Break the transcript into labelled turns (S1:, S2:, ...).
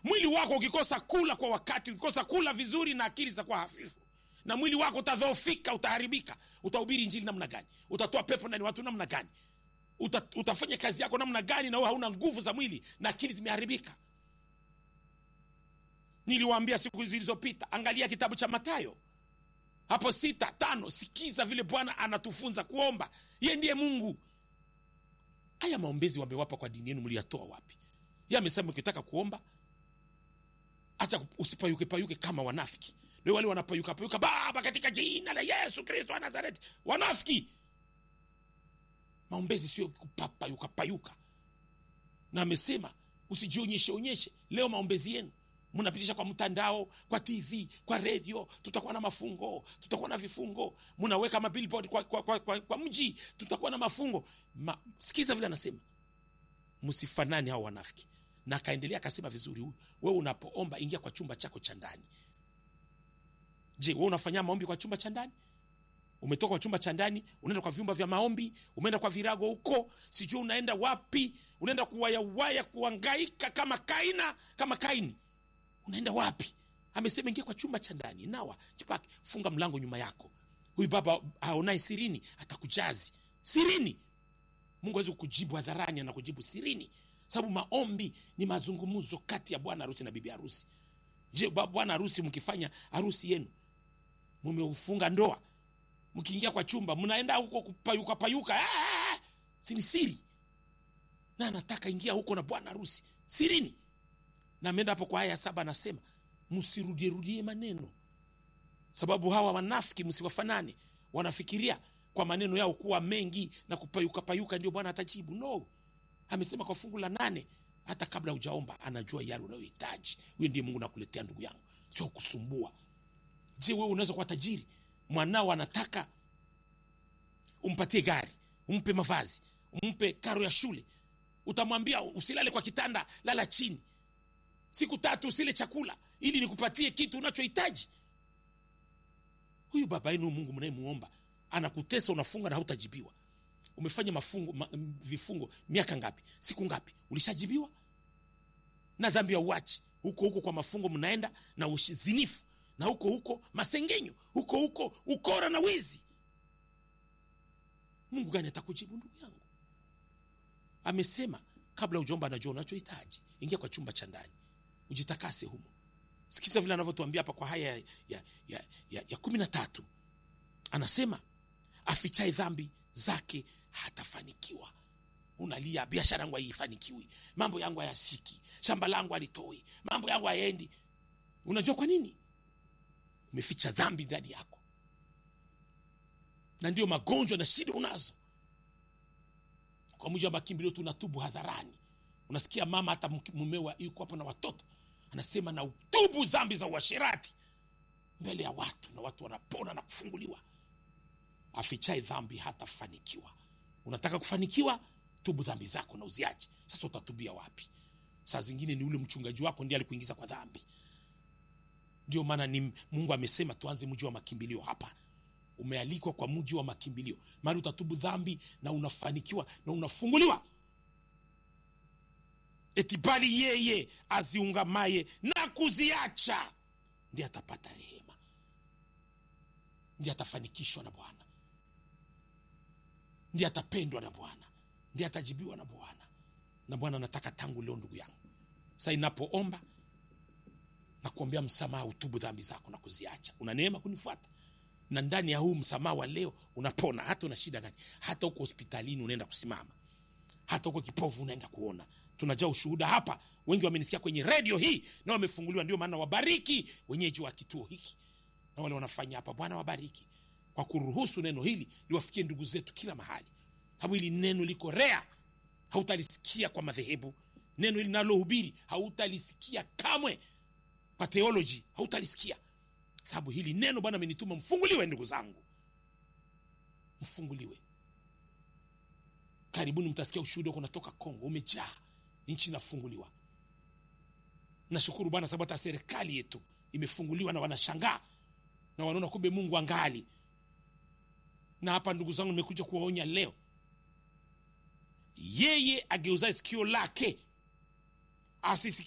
S1: mwili wako ukikosa kula kwa wakati ukikosa kula vizuri na akili zitakuwa hafifu na mwili wako utadhoofika utaharibika utahubiri injili namna gani utatoa pepo ndani ya watu namna gani Uta, utafanya kazi yako namna gani na wewe hauna nguvu za mwili na akili zimeharibika niliwaambia siku zilizopita angalia kitabu cha matayo hapo sita tano sikiza vile bwana anatufunza kuomba ye ndiye mungu haya maombezi wamewapa kwa dini yenu mliyatoa wapi ye amesema ukitaka kuomba acha usipayuke payuke kama wanafiki ndio wale wanapayuka payuka baba katika jina la yesu kristo wa nazareti wanafiki maombezi sio kupapayuka payuka na amesema usijionyeshe onyeshe leo maombezi yenu mnapitisha kwa mtandao kwa tv kwa redio tutakuwa na mafungo tutakuwa na vifungo mnaweka mabillboard kwa, kwa, kwa, kwa, kwa mji tutakuwa na mafungo Ma, sikiza vile anasema msifanani hao wanafiki na akaendelea akasema vizuri huyu wewe unapoomba ingia kwa chumba chako cha ndani je wewe unafanyia maombi kwa chumba cha ndani umetoka kwa chumba cha ndani unaenda kwa vyumba vya maombi umeenda kwa virago huko sijui unaenda wapi unaenda kuwayawaya kuangaika kama kaina kama kaini unaenda wapi amesema ingia kwa chumba cha ndani nawa jipake funga mlango nyuma yako huyu baba aonaye sirini atakujazi sirini mungu awezi kujibu hadharani anakujibu sirini sababu maombi ni mazungumzo kati ya bwana harusi na bibi harusi je ba- bwana harusi mkifanya harusi yenu mumeufunga ndoa mkiingia kwa chumba mnaenda huko kupayuka payuka ah, sini siri na anataka ingia huko na bwana harusi sirini na ameenda hapo kwa aya ya saba anasema msirudierudie maneno sababu hawa wanafiki msiwafanane wanafikiria kwa maneno yao kuwa mengi na kupayuka payuka ndio bwana atajibu no amesema kwa fungu la nane hata kabla hujaomba anajua yale unayohitaji huyo ndiye mungu nakuletea ndugu yangu sio kusumbua je wewe unaweza kuwa tajiri mwanao anataka umpatie gari umpe mavazi umpe karo ya shule utamwambia usilale kwa kitanda lala chini siku tatu usile chakula ili nikupatie kitu unachohitaji huyu baba yenu mungu mnayemuomba anakutesa unafunga na hautajibiwa umefanya mafungo ma, vifungo miaka ngapi siku ngapi ulishajibiwa na dhambi ya uachi huko huko kwa mafungo mnaenda na uzinifu na huko huko masengenyo huko huko ukora na wizi mungu gani atakujibu ndugu yangu amesema kabla ujaomba anajua unachohitaji ingia kwa chumba cha ndani ujitakase humo sikiza vile anavyotuambia hapa kwa haya ya, ya, ya, ya, ya kumi na tatu anasema afichae dhambi zake hatafanikiwa unalia biashara yangu haifanikiwi mambo yangu hayasiki shamba langu halitoi mambo yangu hayaendi unajua kwa nini umeficha dhambi ndani yako na ndio magonjwa na shida unazo kwa mujibu wa makimbilio tunatubu hadharani unasikia mama hata mke- mumewa yuko hapo na watoto anasema na utubu dhambi za uasherati mbele ya watu na watu wanapona na kufunguliwa afichae dhambi hatafanikiwa unataka kufanikiwa tubu dhambi zako na uziache sasa utatubia wapi saa zingine ni ule mchungaji wako ndiye alikuingiza kwa dhambi ndio maana ni mungu amesema tuanze mji wa makimbilio hapa umealikwa kwa mji wa makimbilio mahali utatubu dhambi na unafanikiwa na unafunguliwa eti bali yeye aziungamaye na kuziacha ndiye atapata rehema ndiye atafanikishwa na bwana ndiye atapendwa na bwana ndiye atajibiwa na bwana na bwana anataka tangu leo ndugu yangu sa inapoomba na kuombea msamaha utubu dhambi zako na kuziacha una neema kunifuata na ndani ya huu msamaha wa leo unapona hata una shida gani hata huko hospitalini unaenda kusimama hata huko kipofu unaenda kuona tunajaa ushuhuda hapa wengi wamenisikia kwenye redio hii na wamefunguliwa ndio maana wabariki wenyeji wa kituo hiki na wale wanafanya hapa bwana wabariki kwa kuruhusu neno hili liwafikie ndugu zetu kila mahali sababu hili neno liko rea hautalisikia kwa madhehebu neno hili nalohubiri hautalisikia kamwe kwa theoloji hautalisikia sababu hili neno bwana amenituma mfunguliwe ndugu zangu mfunguliwe karibuni mtasikia ushuhuda huko natoka kongo umejaa nchi inafunguliwa nashukuru bwana sababu hata serikali yetu imefunguliwa na wanashangaa na wanaona kumbe mungu angali na hapa ndugu zangu nimekuja kuwaonya leo yeye ageuzae sikio lake asisikie